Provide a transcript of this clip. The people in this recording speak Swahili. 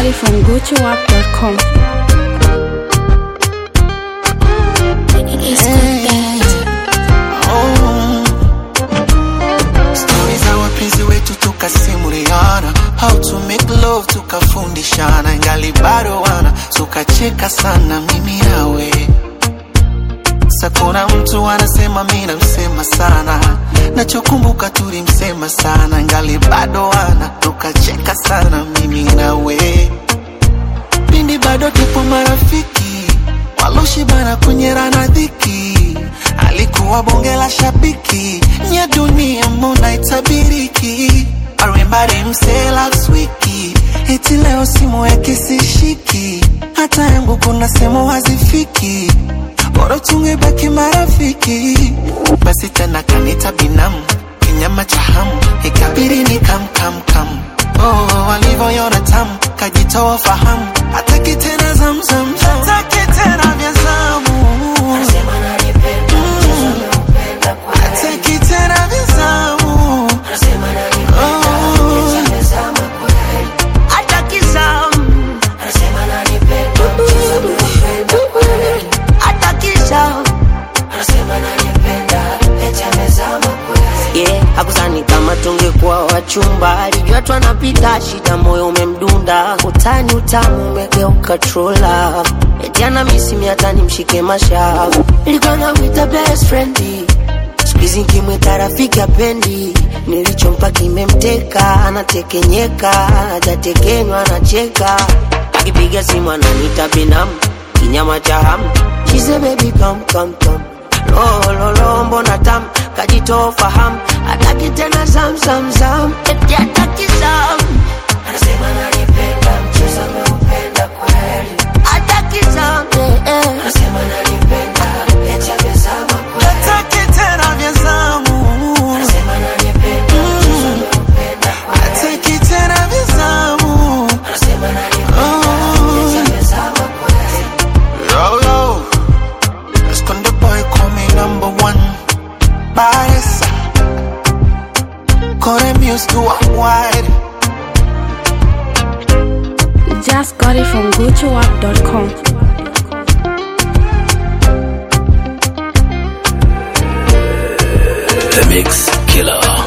it from GucciWap.com. Stori za wapenzi wetu tukasimuliana, how to make love tukafundishana, ingali bado wana tukacheka sana mimi nawe. Sa kuna mtu anasema mi namsema sana, nachokumbuka tulimsema sana, ingali bado wana tukacheka sana mimi nawe. Pindi bado tupo marafiki, waloshibana kunyerana dhiki, alikuwa bonge la shabiki, nya dunia mbona itabiriki. I remember him say last wiki, eti leo simu yake sishiki, hata yangu kuna sehemu hazifiki, bora tungebaki marafiki. Basi tena kanita binamu, kinyama cha hamu, ikabidi ni kam kam kam Oh, walivyoiona tamu kajitoa fahamu, hataki tena zamzam, hataki tena vya zamu, hataki tena vya zamu, Oh, hataki zamu, hataki zamu. yeah, hakuzani kama tungekuwa wachumba, alijua tu anapita shida, moyo umemdunda, utani utamu umegeuka trola, eti ana misimi hata nimshike mashavu, nilikuwa namwita best friend siku hizi nkimwita rafiki apendi, nilichompa kimemteka, anatekenyeka, hajatekenywa anacheka, akipiga simu ananiita binamu, kinyama cha hamu, she say baby come come come lo lo lo, mbona tam kajitoa fahamu, hataki tena zam zam zam, eti hataki zam, anasema ananipenda, mchezo ameupenda kweli, hataki zam, eh, eh. anasema ananipenda, eti amezama kweli, Hataki tena vya zamu, anasema ananipenda, mchezo ameupenda kweli, hataki tena vya zamu. anasema ananipenda, eti amezama kweli. Yo, yo. Let's con the boy call me number one. Baddest. Call the music to a wide. Just got it from GucciWap.com. The Mix Killer.